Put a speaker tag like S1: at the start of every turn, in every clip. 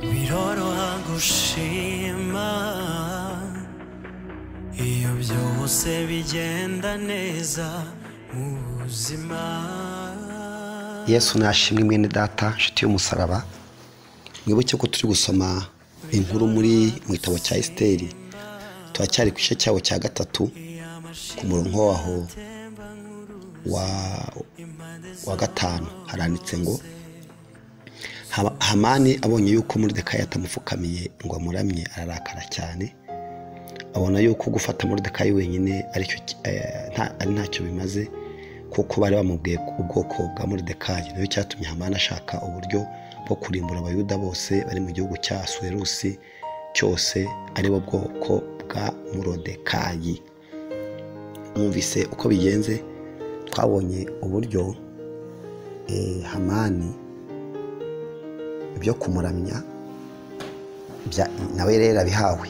S1: biroroha gushima iyo byose bigenda neza mu buzima
S2: yesu nashimwe mwene data nshuti y'umusaraba mwibuke ko turi gusoma inkuru muri mu gitabo cya esiteri turacyari ku gice cyabo cya gatatu ku murongo waho wa wa gatanu haranditse ngo "Hama- hamani abonye yuko murudekayi atamupfukamiye ngo amuramye ararakara cyane abona yuko gufata murudekayi wenyine aricyo ki- eh, nta- ari ntacyo bimaze kuko bari bamubwiye ubwoko bwa murudekayi nayo cyatumye hamani ashaka uburyo bwo kurimbura abayuda bose bari mu gihugu cya suwerusi cyose aribo bwoko bwa murodekayi mwumvise uko bigenze twabonye uburyo eh, hamani byo kumuramya bya- nawe rero abihawe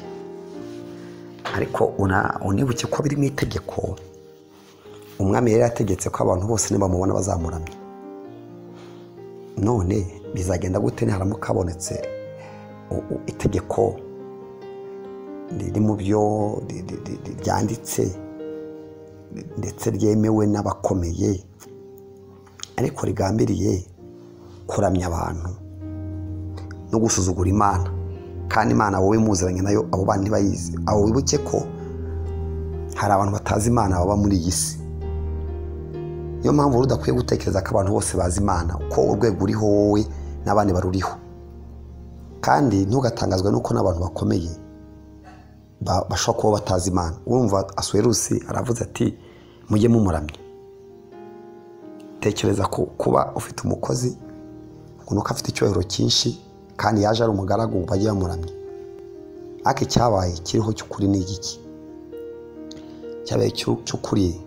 S2: ariko una- unibuke ko biri mu itegeko umwami yari yategetse ko abantu bose nibamubona bazamuramya none bizagenda gute niharamuka habonetse u- u- itegeko riri mu byo ri- ri- ri- ri- ryanditse ndetse ryemewe n'abakomeye ariko rigambiriye kuramya abantu no gusuzugura imana kandi imana wowe muziranye nayo abo bandi ntibayizi abo wibuke ko hari abantu batazi imana baba muri iyi si niyo mpamvu rero udakwiye gutekereza ko abantu bose bazi imana ko urwego uriho wowe n'abandi baruriho kandi ntugatangazwe nuko n'abantu bakomeye ba- bashobora kuba batazi imana urumva asuwerusi aravuze ati mujye mumuramya tekereza ku kuba ufite umukozi ngo nuko afite icyubahiro cyinshi kandi yaje ari umugaragu bajye bamuramya ariko icyabaye kiriho cy'ukuri ni igiki cyabaye cy'u- cy'ukuri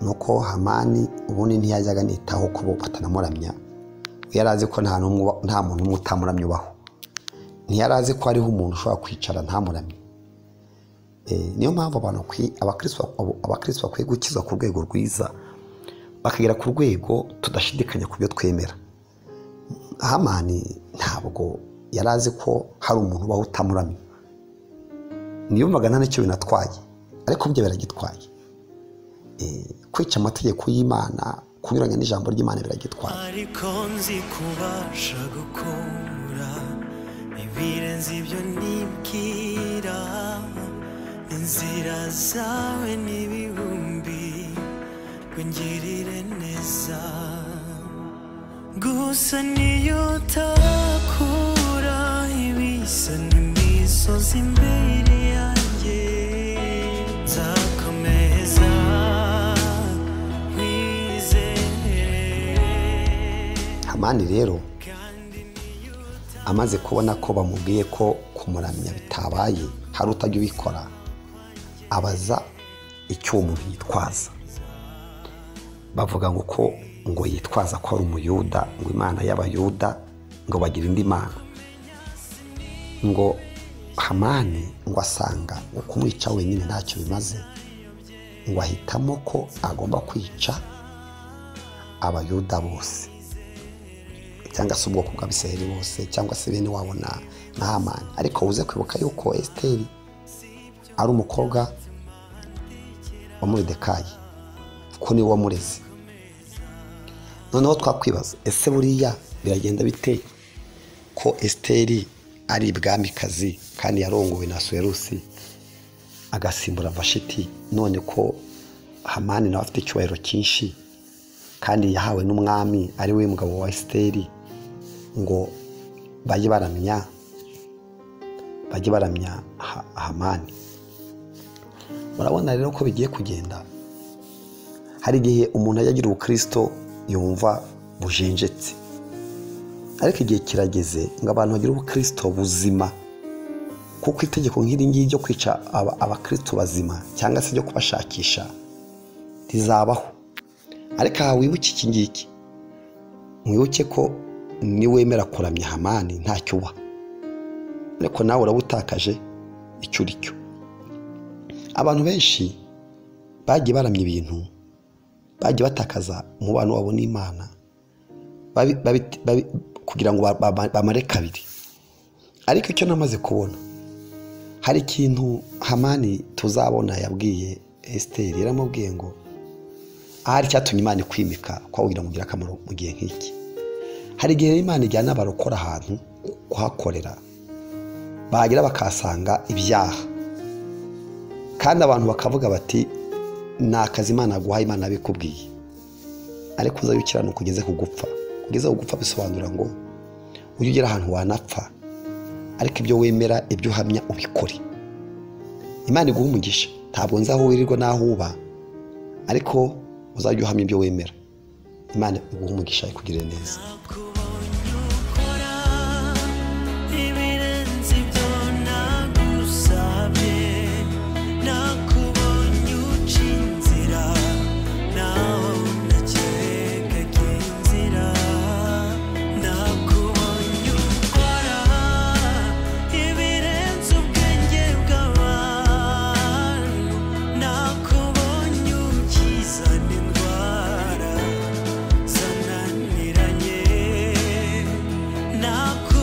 S2: nuko hamani ubundi ntiyajyaga anitaho ko bo batanamuramya yari azi ko nta n'umwe uba- nta muntu umwe utamuramya ubaho ntiyari azi ko hariho umuntu ushobora kwicara ntamuramye Eh, niyo mpamvu abantu bakwi- abakristo abo- abakristo bakwiye gukizwa ku rwego rwiza bakagera ku rwego tudashidikanya ku byo twemera hamani ntabwo yari azi ko hari umuntu ubaho utamuramye niyumvaga nta n'icyo binatwaye ariko byo biragitwaye Eh, kwica amategeko y'imana kunyuranya n'ijambo ry'imana biragitwaye
S1: ariko nzi kubasha gukora ibirenze ibyo nibwira inzira zawe n'ibihumbi ngirire neza gusa niyo utakura ibisa n'imisozi imbere yanjye nzakomeza nkwizere
S2: hamani rero amaze kubona ko bamubwiye ko kumuramya bitabaye hari utajya ubikora abaza icyo uwo muntu yitwaza bavuga ngo ko ngo yitwaza ko ari umuyuda ngo imana y'abayuda ngo bagira indi mana ngo hamani ngo asanga ngo kumwica wenyine ntacyo bimaze ngo ahitamo ko agomba kwica abayuda bose cyangwa se ubwoko bw'abisirayeli bose cyangwa se bene wabo na na hamani ariko uze kwibuka yuko esiteri ari umukobwa wa muridekayi kuko niwe wamureze noneho twakwibaza ese buriya biragenda bite ko esiteri ari ibwamikazi kandi yarongowe na suwerusi agasimbura vashiti none ko hamani nawe afite icyubahiro cyinshi kandi yahawe n'umwami ari we mugabo wa esiteri ngo bajye baramya bajye baramya Ha- hamani murabona rero ko bigiye kugenda hari igihe umuntu ajya agira ubukristo yumva bujenjetse ariko igihe kirageze ngo abantu bagire ubukristo buzima kuko itegeko nk'iri ngiri ryo kwica aba- abakristo bazima cyangwa se ryo kubashakisha rizabaho ariko aha wibuke iki ngiki mwibuke ko niwemera kuramya hamani ntacyo uba ariko nawe uraba utakaje icyo uri cyo abantu benshi bagiye baramya ibintu bagiye batakaza umubano wabo n'imana babi- babi- babi- kugira ngo ba- ba- bamare kabiri ariko icyo namaze kubona hari ikintu hamani tuzabona yabwiye esiteri yaramubwiye ngo ahari icyatumye imana ikwimika kuba wagira ngo ugire akamaro mu gihe nk'iki hari igihe imana ijyana abarokora ahantu kuhakorera bahagera bakahasanga ibyaha kandi abantu bakavuga bati ni akazi imana yaguhaye imana yabikubwiye ariko uzajya ukiranuka ugeze ku gupfa ugeze ku gupfa bisobanura ngo ujye ugera ahantu wanapfa ariko ibyo wemera ibyo uhamya ubikore imana iguha umugisha ntabwo nzi aho wirirwa n'aho uba ariko uzajya uhamya ibyo wemera imana iguha umugisha ikugirire neza
S1: nakubonye ukora ibirenze ibyo nagusabye nakubonye uca inzira nawe unakeka ko inzira nakubonye ukora ibirenze ubwenge bw'abantu nakubonye ukizana indwara zananiranye nakubonye